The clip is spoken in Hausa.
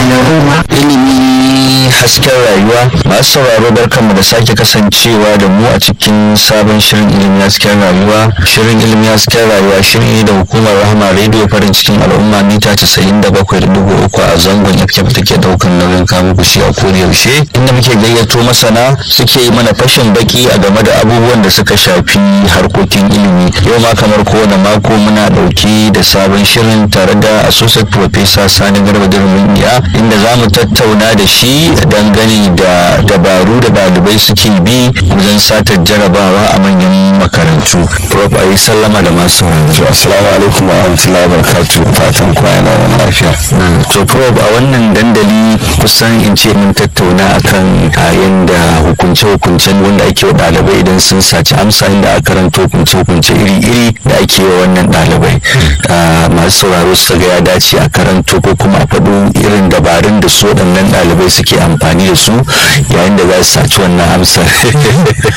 ilimi hasken rayuwa masu sauraro barkanmu da sake kasancewa da mu a cikin sabon shirin ilimi hasken rayuwa shirin ilimi hasken rayuwa shiri ne da hukumar rahama rediyo farin cikin al'umma mita 97.3 a zangon fm take daukan nauyin kamu kushi a koda yaushe inda muke gayyato masana suke yi mana fashin baki a game da abubuwan da suka shafi harkokin ilimi yau ma kamar kowane mako muna dauke da sabon shirin tare da associate professor sani garba dirmin iya inda za mu tattauna da shi dangane da dabaru da ɗalibai suke bi wajen satar jarabawa a manyan makarantu prof a yi sallama da masu sauraro assalamu alaikum wa rahmatullahi wa barakatuh fatan kwana wani lafiya to prof a wannan dandali kusan in ce mun tattauna akan yadda hukunce-hukuncen wanda ake wa ɗalibai idan sun saci amsa inda a karanta hukunce-hukunce iri-iri da ake wa wannan ɗalibai masu sauraro su ga ya dace a karanto ko kuma a faɗo irin dabarun da su waɗannan ɗalibai suke amfani da su yayin da za su saci wannan amsar